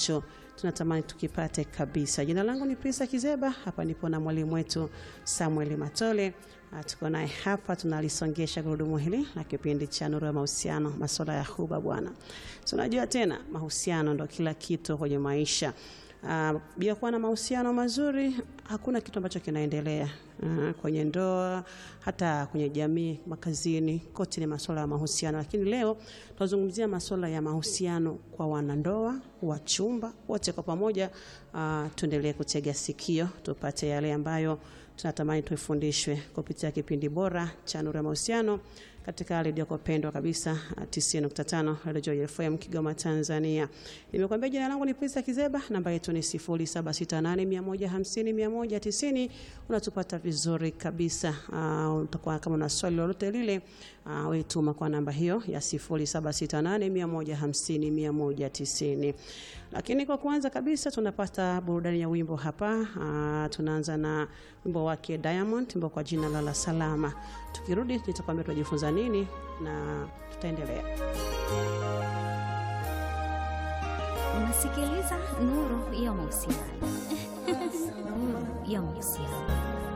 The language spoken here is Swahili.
ambacho tunatamani tukipate kabisa. Jina langu ni Prisa Kizeba, hapa nipo na mwalimu wetu Samuel Matole. Uh, tuko naye hapa tunalisongesha gurudumu hili la kipindi cha Nuru ya Mahusiano, masuala ya huba bwana. Tunajua tena mahusiano ndo kila kitu kwenye maisha. Uh, bila kuwa na mahusiano mazuri hakuna kitu ambacho kinaendelea uh, kwenye ndoa, hata kwenye jamii, makazini, kote ni masuala ya mahusiano. Lakini leo tunazungumzia masuala ya mahusiano kwa wanandoa, wachumba wote kwa pamoja. Uh, tuendelee kutega sikio tupate yale ambayo tunatamani tuifundishwe kupitia kipindi bora cha Nuru ya Mahusiano katika redio yako pendwa kabisa 90.5 Radio Joy FM Kigoma, Tanzania. Nimekuambia jina langu ni Prisa Kizeba, namba yetu ni 0768150190. Unatupata vizuri kabisa. Uh, utakuwa kama una swali lolote lile, uh, wewe tuma kwa namba hiyo ya 0768150190. Lakini kwa kwanza kabisa tunapata burudani ya wimbo hapa. Uh, tunaanza na wimbo wake Diamond, wimbo kwa jina la La Salama. Tukirudi nitakwambia tunajifunza nini na tutaendelea. Unasikiliza Nuru ya Mahusiano. Nuru ya Mahusiano.